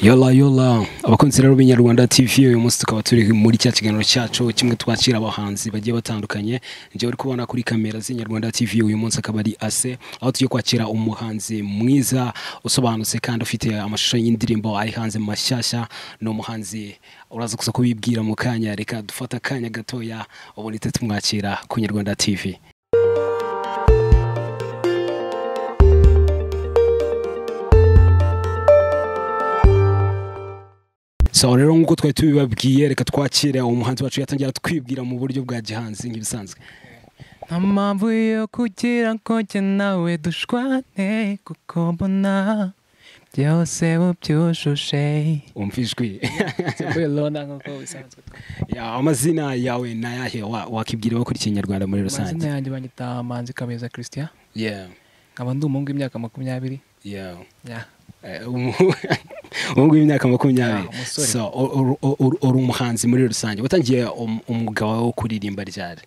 yola yola abakunzi rero b'inyarwanda tv uyu munsi tukaba turi muri cya kiganiro cyacu kimwe twakira abahanzi bagiye batandukanye njyewe uri kubona kuri kamera z'inyarwanda tv uyu munsi akaba ari ase aho tugiye kwakira umuhanzi mwiza usobanutse kandi ufite amashusho y'indirimbo ari hanze mashyashya ni umuhanzi uraza gusa kubibwira mu kanya reka dufate akanya gatoya ubundi tuhite tumwakira ku nyarwanda tv so rero nk'uko twari tubibabwiye reka twakire umuhanzi wacu yatangira twibwira mu buryo bwa gihanzi nk'ibisanzwe nta mpamvu yo kugira ngo njye nawe dushwane kuko mbona byose ubyujuje wumva ijwi tuvuye lona nk'uko bisanzwe Ya, amazina yawe ni ayahe Wa- wakibwira abakurikiye inyarwanda muri amazina rusange yanjye banyita manzi kabeza christian Yeah, nkaba ndi umuhungu w'imyaka makumyabiri yeah. ya Eh, umu- ubu ngubu imyaka makumyabiri Ah, umusore. so u- u- u- u- uri umuhanzi muri rusange watangiye um- umwuga wawe wo kuririmba ryari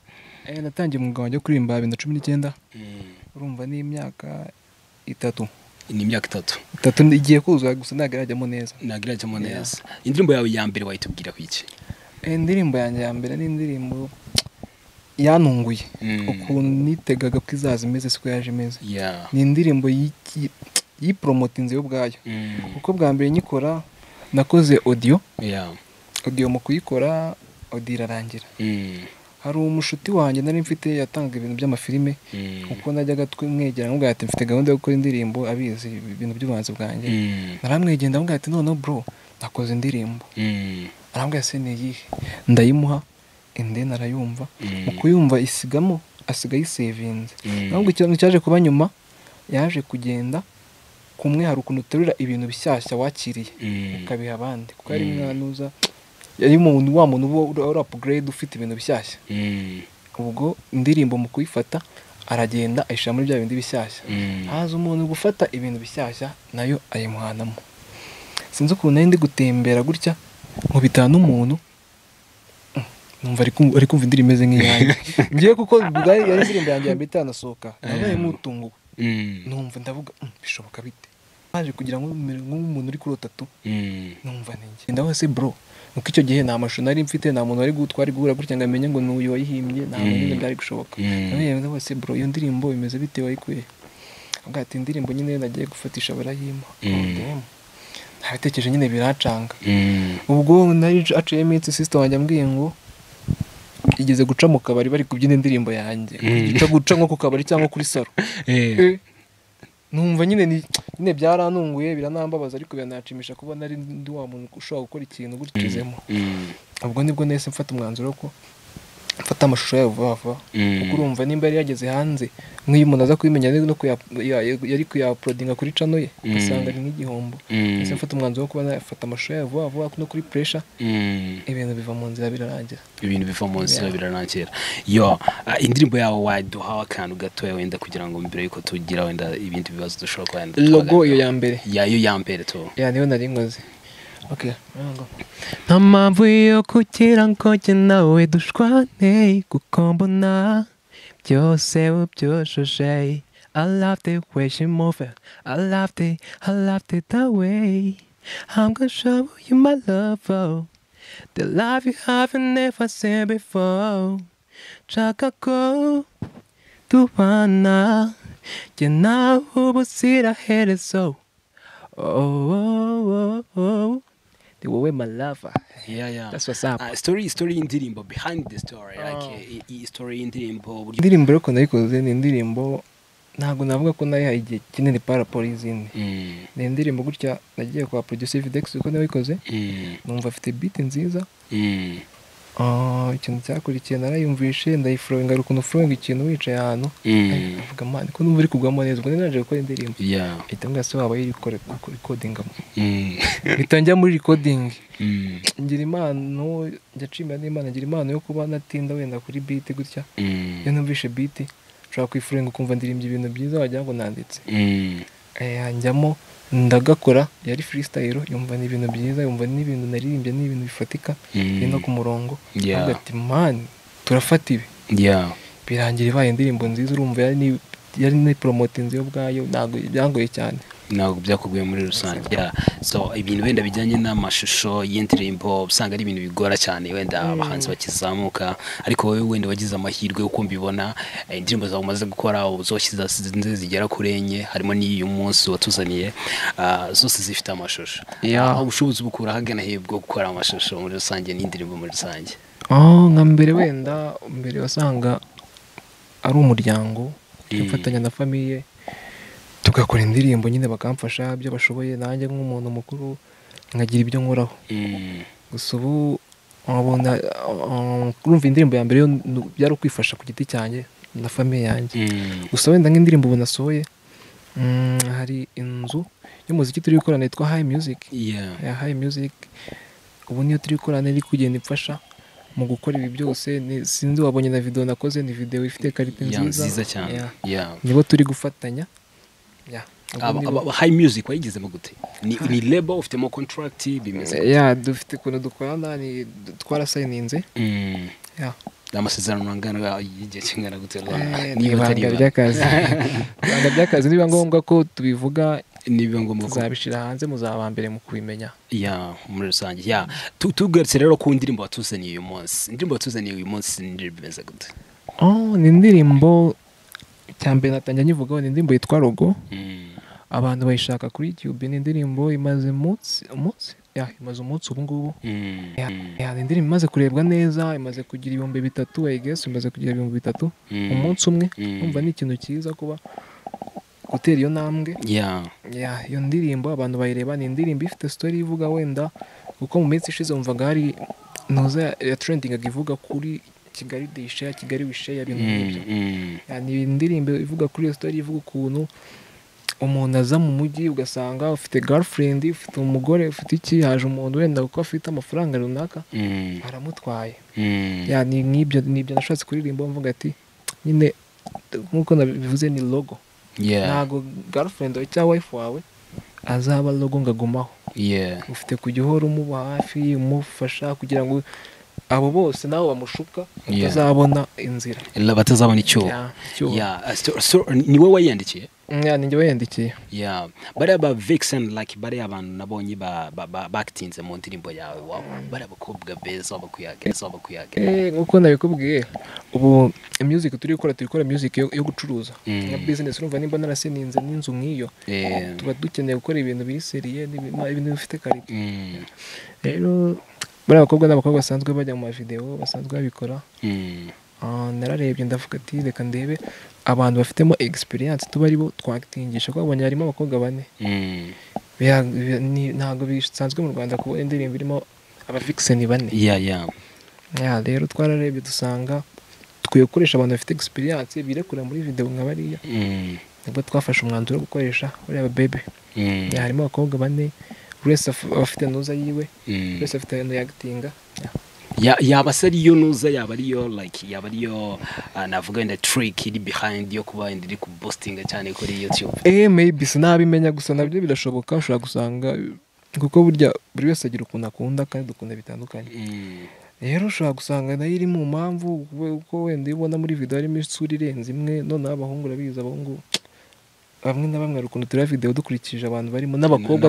Eh, natangiye umwuga wanjye wo kuririmba bibiri na cumi n'icyenda urumva ni imyaka itatu ni imyaka itatu itatu ndi- igiye kuzura gusa ntabwo irajyamo neza nagaragemo Yeah. neza indirimbo yawe ya mbere wayitubwiraho iki Eh, indirimbo yanjye ya mbere ni indirimbo yantunguye Mm. ukuntu nitegaga ko izaza imeze siko yaje imeze Yeah. ni indirimbo y'iki- yiporomotinze yo ubwayo Mm. kuko bwa mbere nyikora nakoze odiyo Yeah. odiyo mu kuyikora odiyo irarangira Mm. hari umushuti wanjye nari mfite yatangaga ibintu by'amafilime Mm. kuko najyaga twimwegera amubwira ati mfite gahunda yo gukora indirimbo abizi ibintu by'ubuhanzi bwanjye Mm. naramwegera ndamubwira ati noneho bro nakoze indirimbo Mm. arambwira se ni iyihe ndayimuha ende narayumva Mm. mu kuyumva isigamo asigaye ayisevinze Mm. ahubwo ikintu cyaje kuba nyuma yaje kugenda kumwe hari ukuntu uterura ibintu bishyashya wakiriye Mm. ukabiha abandi kuko yari Mm. umwana uza yari umuntu wa muntu uba ura- ura upgrade ufite ibintu bishyashya Mm. ubwo indirimbo mu kuyifata aragenda ayishyira muri bya bindi bishyashya Mm. haza umuntu gufata ibintu bishyashya nayo ayimuhanamo sinzi ukuntu nari ndi gutembera gutya nkubitana n'umuntu mm, numva ari kum- ari kumva indirimbo imeze nk'iyanjye ngiye kuko bwari yari indirimbo yanjye ya mbere itanasohoka nabaye mutunguwe Mm. numva ndavuga "Mm, bishoboka bite haje kugira ngo umere nk'umuntu uri kurota tu Mm. numva ninjye ndaho se bro nuko icyo gihe nta mashusho nari mfite nta muntu wari gutwara guhura gutya ngo amenye ngo n'uyu wayihimbye nta Mm. muntu nyine byari gushoboka Mm. ndamuhereza wese bro iyo ndirimbo bimeze bite wayikuye avuga ati indirimbo nyine nagiye gufatisha barayimpa Mm. ntabitekereje nyine biracanga Mm. ubwo nari aciye iminsi sister wanjye ambwiye ngo igeze guca mu kabari bari kubyina indirimbo yanjye Mm. guca guca nko ku kabari cyangwa kuri salo Eh. numva nyine ni nyine byarantunguye biranambabaza ariko birananshimisha kuba nari ndi wa muntu ushobora gukora ikintu gucizemo Mm. ubwo nibwo nahise mfata umwanzuro ko mfata amashusho yayo vuba vuba Mm. kuko urumva nimba yari yageze hanze nk'iyo umuntu aza kubimenya ari no kuya- ya- ya- yari kuyaporodinga kuri cano ye Mm. ugasanga ni nk'igihombo Mm. nahise mfata umwanzuro wo kuba nafata amashusho yayo vuba vuba no kuri puresha Mm. ibintu biva mu nzira birarangira ibintu biva mu nzira Yeah. birarangira yo ah, indirimbo yawe waduhaho akantu gatoya wenda kugira ngo mbere yuko tugira wenda ibindi bibazo dushobora kuba wenda logo iyo twaganiraho. ya mbere yayo ya mbere tu ya niyo nari nkoze Okay, nango. nta mpamvu yo kugira ngo njye nawe dushwane kuko mbona byose ubyujuje I love the way she move I love the, I love the, that way I'm gonna show you my love oh. The love you haven't never seen before Nshaka ko tubana Jye nawe ubuziraherezo Oh, oh, oh, oh. They were with my lover. yeah, yeah. That's what's up. Ah, story story y'indirimbo behind the story like Oh. eh, i- i- story y'indirimbo uburyo indirimbo ariko nayikoze ni indirimbo ntabwo navuga ko nayihaye igihe kinini para raporo y'izindi Mm, ni indirimbo gutya nagiye kwa producer videx kuko nawe wayikoze mm, numva afite beat nziza mm, Ah, ikintu cyakurikiye narayumvishe ndayifurowinga hari ukuntu furowinga ikintu wicaye ahantu mm. avuga man ko numva uri kugwamo neza ubwo nari naje gukora indirimbo yeah ahita mbwira se waba yirikodingamo mm, mpita njya muri recording mm, ngira impano njya n'imana ngira impano yo kuba natinda wenda kuri beat gutya iyo mm, numvishe beat nshobora kwifurenga ukumva ndirimbye ibintu byiza wagira ngo nanditse mm, Eh, njyamo ndagakora yari freestyle yumva ni ibintu byiza yumva n'ibintu naririmbye ni ibintu bifatika biri no ku mm. murongo Yeah. avuga ati mani turafata ibi yeah birangira ibaye indirimbo nziza urumva yari ni yari ni poromotinze yo ubwayo ntabwo byangoye cyane ntabwo byakuguye muri rusange Yeah. so ibintu wenda bijyanye n'amashusho y'indirimbo usanga ari ibintu bigora cyane wenda abahanzi bakizamuka ariko wowe wenda wagize amahirwe uko mbibona eh, indirimbo zawe umaze gukora uzoshyize zinze zigera kuri enye harimo n'iyu munsi watuzaniye ah, zose zifite amashusho Yeah. aho ubushobozi bukura hagana hepfo bwo gukora amashusho muri rusange n'indirimbo muri rusange aho nka mbere wenda mbere wasanga ari umuryango tugafatanya na famiye tugakora indirimbo nyine bakamfasha ibyo bashoboye nanjye nk'umuntu mukuru nkagira ibyo nkoraho Mm. gusa ubu wabona uh, urumva indirimbo ya mbere yo nu- byari ukwifasha ku giti cyanjye na famiye yanjye Mm. gusa wenda nk'indirimbo ubu nasohoye mm, hari inzu y'umuziki turi gukorana yitwa hayi miyuziki Yeah. ya hayi miyuziki ubu niyo turi gukorana iri kugenda imfasha mu gukora ibi byose ni- sinzi wabonye na videwo nakoze ni videwo ifite karite Yeah, nziza nziza cyane Yeah. Yeah. nibo turi gufatanya Yeah, ubu Aba- nibo- aba- aba- high music wayigezemo gute ni, ni label ufitemo contract bimeze Yeah, dufite ukuntu dukorana ni- twarasayininze Mm. Yeah. amasezerano angana y'igihe kingana gute Rwanda? Eh, ni Niba atari ibanga. ibanga ry'akazi ibanga ry'akazi nibiba ngombwa ko tubivuga niba ngombwa ko tuzabishyira hanze muzaba aba mbere mu kubimenya ya muri rusange ya Tu- tugarutse rero ku ndirimbo watuzaniye uyu munsi indirimbo watuzaniye uyu munsi ni indirimbo imeze gute Oh, ni indirimbo cyambere natangira nyivugaho ni indirimbo yitwa rogo Mm. abantu bayishaka kuri youtube ni indirimbo imaze umunsi umunsi ya imaze umunsi ubu ngubu Mm. Ya, Mm. ya, ni indirimbo imaze kurebwa neza imaze kugira ibihumbi bitatu I guess imaze kugira ibihumbi bitatu Mm. umunsi umwe Mm. umva ni ikintu cyiza kuba gutera iyo ntambwe ya Ya, iyo ndirimbo abantu bayireba ni indirimbo ifite story ivuga wenda kuko mu minsi ishize wumvaga hari ntuza ya trendingaga ivuga kuri kigali disheya kigali wisheya ibintu nk'ibyo Mm. Mm. Ya, ni indirimbo ivuga kuri iyo story ivuga ukuntu umuntu aza mu mujyi ugasanga ufite girlfriend ufite umugore ufite iki haje umuntu wenda kuko afite amafaranga runaka Mm. aramutwaye Mm. Ya, ni nk'ibyo ni ibyo nashatse kuririmba mvuga ati nyine nk'uko nabivuze ni logo Yeah. ntabwo girlfriend wawe cyangwa wife wawe azaba logo ngo agumaho Yeah. ufite kujya uhora umuba hafi umufasha kugira ngo abo bose nabo bamushuka Yeah. batazabona inzira La- batazabona icyuho Ya, icyuho. Ya, so- so, ni wowe wayiyandikiye Ya, ninjye wayandikiye Yeah. bariya ba vixen like bariya bantu nabonye ba- ba- ba- bakitinze mu ndirimbo yawe wa- bariya bakobwa beza bakwiyagereza bakwiyagereza Eh, nk'uko nabikubwiye ubu music turi gukora turi gukora music yo, yo gucuruza Mm. nka business urumva nimba naraseninze n'inzu nk'iyo Eh. tuba dukeneye gukora ibintu biri seriye n'ibintu ibintu bifite karite Mm. rero bariya bakobwa n'abakobwa basanzwe bajya mu mavidewo basanzwe babikora Mm. Ah, nararebye ndavuga ati reka ndebe abantu bafitemo experience tuba ari bo twakitingisha kuko babonye harimo abakobwa bane Mm. Biya- bi- ni- ntabwo bisanzwe mu rwanda kubona indirimbo irimo abavikiseni bane Yeah, yeah. Ya, rero twararebye dusanga dukwiye gukoresha abantu bafite experience birekura muri video nka bariya Mm. nibwo twafashe umwanzuro wo gukoresha bariya babebe Mm. Ya, harimo abakobwa bane buri wese af- afite ntuza yiwe Mm. buri wese afite ahantu yagitinga Ya- yaba se ariyo nuza yaba ariyo like yaba ariyo ah, navuga wenda trick iri behind yo kuba wenda iri kubostinga cyane kuri youtube eh maybe sinabimenya gusa nabyo birashoboka ushobora gusanga kuko burya buri wese agira ukuntu akunda kandi dukunda bitandukanye Mm. rero ushobora gusanga nayo iri mu mpamvu kuko wenda iyo ubona muri video harimo isura irenze imwe noneho abahungu urabizi abahungu bamwe na bamwe hari ukuntu tureba video dukurikije abantu barimo n'abakobwa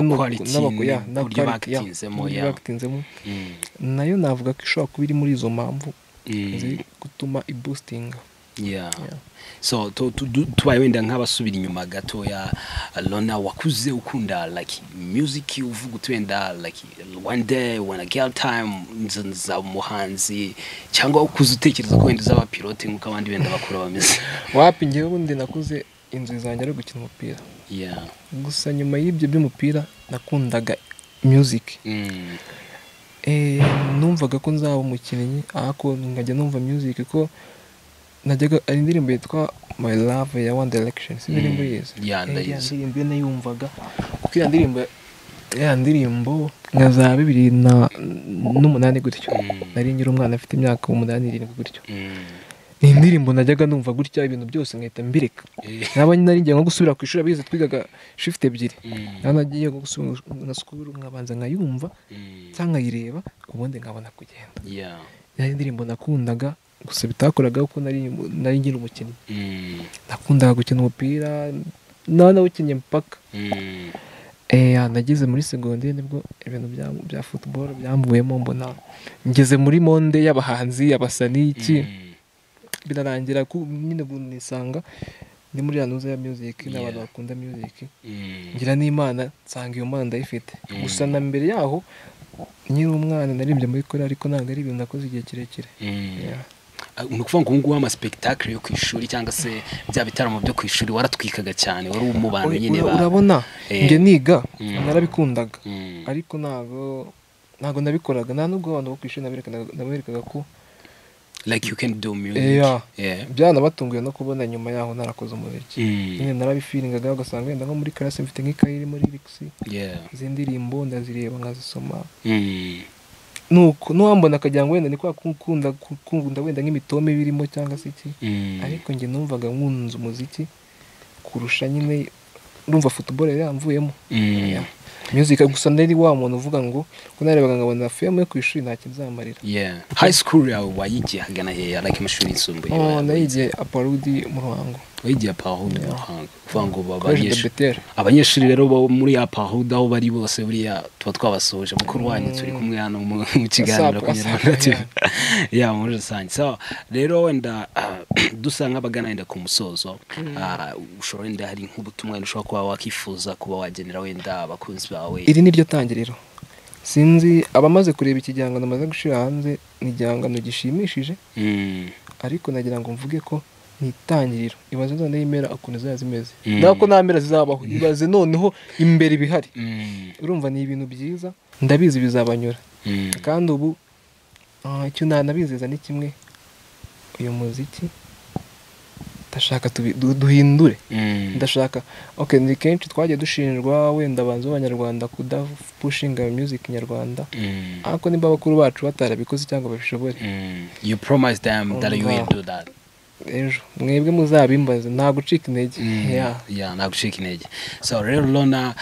Na- na ni uku- quality, n'abako- ya, n'uburyo na quality, ya, bakitinzemo, n'uburyo ya. bakitinzemo. Mm. nayo navuga ko ishobora kuba iri muri izo mpamvu Mm. ziri gutuma ibustinga yeah. Yeah. so tu- tu- du- tubaye wenda nk'abasubira inyuma gatoya lona wakuze ukunda like music uvuga uti wenda like one day when a girl time nza- nzaba umuhanzi cyangwa ukuze utekereza ko wenda uzaba pilote nk'uko abandi wenda bakuru bameze wapi ngewe ubundi nakuze inzu zanjye ari gukina umupira yeah. gusa nyuma y'ibyo by'umupira nakundaga music mm. Eh, numvaga ko nzaba umukinnyi ariko nkajya numva music ko najyaga hari indirimbo yitwa my love ya one direction si indirimbo Mm. yize Yeah, Eh, iriya ndayizi. ndirimbo iyo nayumvaga kuko iyo ndirimbo ya ndirimbo nka za bibiri na- n'umunani gutyo Mm. nari nkiri umwana afite imyaka umunani irindwi gutyo Mm. ni indirimbo najyaga numva gutya ibintu byose nkahita mbireka Eh. naba nari ngiye nko gusubira ku ishuri abize twigaga shift ebyiri Mm. naho nagiye nko gusubira na sikuru nkabanza nkayumva Mm. cyangwa nkayireba ubundi nkabona kugenda yeah. yari indirimbo nakundaga gusa bitakoraga kuko nari nari nkiri umukinnyi Mm. nakundaga gukina umupira nawe nawukinnye mpaka Mm. eya nageze muri segonderi nibwo ibintu bya bya futuboro byamvuyemo mbona ngeze muri monde y'abahanzi abasani iki Mm. birarangira ku nyine ubu nisanga ni muri yanuza ya music n'abantu Yeah. bakunda music Mm. ngira n'imana nsanga iyo mana ndayifite Mm. gusa na mbere yaho nkiri umwana naririmbye muri kore ariko ntabwo ari ibintu nakoze igihe kirekire Mm. Yeah. Ah, ni ukuvuga ngo ubu ngubu amasipegitakire yo ku ishuri cyangwa se bya bitaramo byo ku ishuri waratwikaga cyane wari uri mu bantu Ura- nyine ba urabona Eh. njye niga Mm. narabikundaga Mm. ariko ntabwo ntabwo nabikoraga nta nubwo abantu bo ku ishuri naberekaga- naberekaga ko like you can do music Yeah. yeah byanabatunguye no kubona nyuma yaho narakoze umuziki Mm. nyine narabifiringaga ugasanga wenda nko muri karasi mfite nk'ikayi irimo lirikisi yeah izi ndirimbo ndazireba nkazisoma Mm. nuko n'uwambona akagira ngo wenda ni kwa kukunda kukunda wenda nk'imitome birimo cyangwa se iki Mm. ariko njye numvaga nkunze umuziki kurusha nyine numva futuboro yari yamvuyemo Mm. music gusa nari wa muntu uvuga ngo ko narebaga nkabona filime yo ku ishuri ntacyo nzamarira yeah high school yawe wayigiye hagana hehe like amashuri yisumbuye Oh, wawe? nayigiye aparudi mu ruhango wayigiye apahuda Yeah. muhanga kuvuga ngo ba- college de abanyeshuri beteri abanyeshuri rero bo muri apahuda aho bari bose buriya tuba twabasoje mukuru wanyu turi kumwe hano mu mu kiganiro Asap, ku asap, Nyarwanda TV. yeah. ya muri rusange so rero wenda ah, dusa nk'abagana wenda ku musozo ah, ushobora wenda hari nk'ubutumwa wenda ushobora kuba wakifuza kuba wagenera wenda abakunzi bawe iri ni ryo tangiriro sinzi abamaze kureba iki gihangano maze gushyira hanze ni igihangano gishimishije Mm, ariko nagira ngo mvuge ko ni itangiriro ibaze noneho impera ukuntu zaba zimeze Mm. ntabwo ko nta mpera zizabaho ibaze noneho imbere ibihari mm, urumva ni ibintu byiza ndabizi bizabanyura mm, kandi ubu ah, icyo nanabizeza ni kimwe uyu muziki ndashaka tubi- du- duhindure mm, ndashaka ok ni kenshi twagiye dushinjwa wenda abanzi b'abanyarwanda kudapushinga music nyarwanda mm, ariko niba abakuru bacu batarabikoze cyangwa babishobore mm. you promised them that you will do that ejo mwebwe muzabimbaze nta gucika intege Yeah. ya nagucika intege so rero rona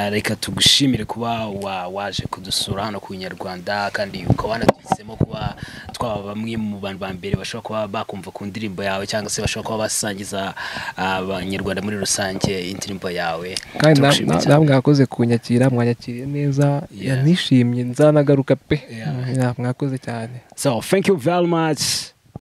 reka tugushimire kuba wa- waje kudusura hano ku nyarwanda kandi ukaba wanaduhisemo kuba twaba bamwe mu bantu ba mbere bashobora kuba bakumva ku ndirimbo yawe cyangwa se bashobora kuba basangiza abanyarwanda muri rusange indirimbo yawe kandi na- Turagushimira na- cyane. namwe mwakoze kunyakira mwanyakiriye neza Yeah. yanishimye nzanagaruka pe Yeah. Yeah, mwakoze cyane so thank you very much